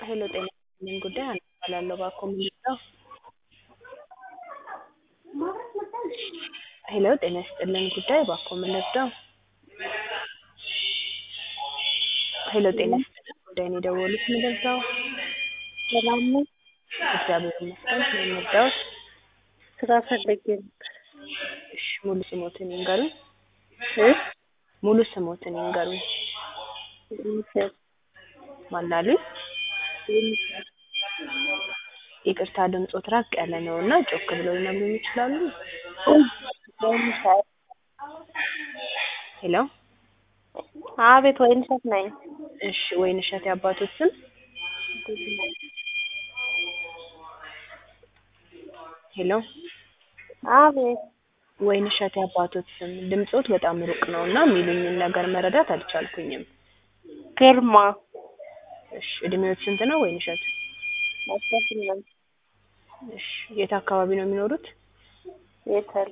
ሄሎ ጤና ይስጥልኝ ጉዳይ ሀና እባላለሁ እባክዎ ምን ልርዳዎ? ሄሎ ጤና ይስጥልኝ ጉዳይ እባክዎ ምን ልርዳዎ? ሄሎ ጤና ይስጥልኝ ጉዳይ ነው የደወሉት ምን ልርዳዎ? ሰላም ነው? እግዚአብሔር ይመስገን ምን ልርዳዎት? ስራ ፈልጌ ነበር። እሺ ሙሉ ስሞትን ይንገሩኝ? እ ሙሉ ስሞትን ይንገሩኝ? የሚሰጥ ማን አሉኝ? የሚሰጥ ይቅርታ ድምጾት ራቅ ያለ ነው እና ጮክ ብለው ሊነግሩኝ ይችላሉ? ወይንሸት ሄሎ አቤት ወይንሸት ነኝ። እሺ ወይንሸት የአባቶት ስም? ሄሎ አቤት ወይንሸት የአባቶት ስም ድምጾት በጣም ሩቅ ነው እና የሚሉኝን ነገር መረዳት አልቻልኩኝም። ግርማ እሺ እድሜዎት ስንት ነው ወይንሸት? አስራ ስምንት እሺ የት አካባቢ ነው የሚኖሩት? ቤተል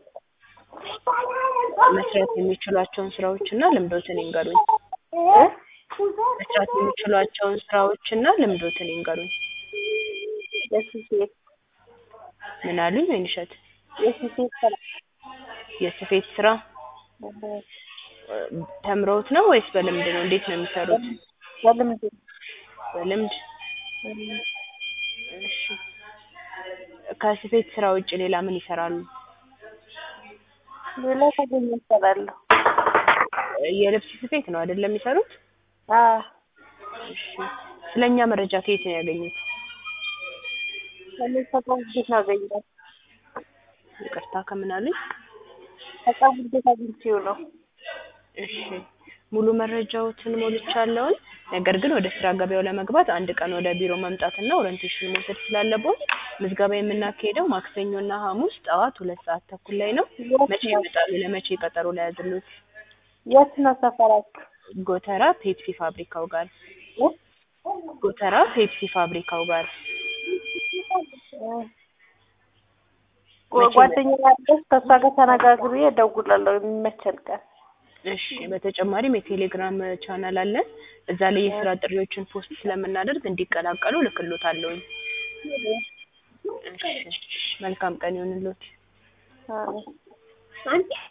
መስራት የሚችሏቸውን ስራዎች እና ልምዶትን ይንገሩኝ? እ መስራት የሚችሏቸውን ስራዎች እና ልምዶትን ይንገሩኝ? የስፌት ምን አሉኝ ወይንሸት? የስፌት ስራ የስፌት ስራ ተምረውት ነው ወይስ በልምድ ነው እንዴት ነው የሚሰሩት? በልምድ በልምድ እሺ ከስፌት ስራ ውጭ ሌላ ምን ይሰራሉ? ሌላ ካገኘሁ እሰራለሁ። የልብስ ስፌት ነው አይደል የሚሰሩት? አዎ እሺ ስለኛ መረጃ ከየት ነው ያገኙት? እኔ ከቀን ውዴት ነው ያገኘሁት። ይቅርታ ከምን አሉኝ? ከቀን ውዴት አግኝቼው ነው። እሺ ሙሉ መረጃዎትን ሞልቻለሁኝ። ነገር ግን ወደ ስራ ገበያው ለመግባት አንድ ቀን ወደ ቢሮ መምጣትና ኦሪንቴሽን መውሰድ ስላለብዎት ምዝገባ የምናካሂደው ማክሰኞና ሐሙስ ጠዋት ሁለት ሰዓት ተኩል ላይ ነው። መቼ ይመጣሉ? ለመቼ ቀጠሮ ልያዝልዎት? የት ነው ሰፈራችሁ? ጎተራ ፔፕሲ ፋብሪካው ጋር እ ጎተራ ፔፕሲ ፋብሪካው ጋር ጓ- ጓደኛዬ አለች ከእሷ ጋር ተነጋግሬ እደውላለሁ የሚመቸን ቀን። እሺ በተጨማሪም የቴሌግራም ቻናል አለን። እዛ ላይ የስራ ጥሪዎችን ፖስት ስለምናደርግ እንዲቀላቀሉ እልክልዎታለሁኝ። እሺ መልካም ቀን ይሁንልዎት። አዎ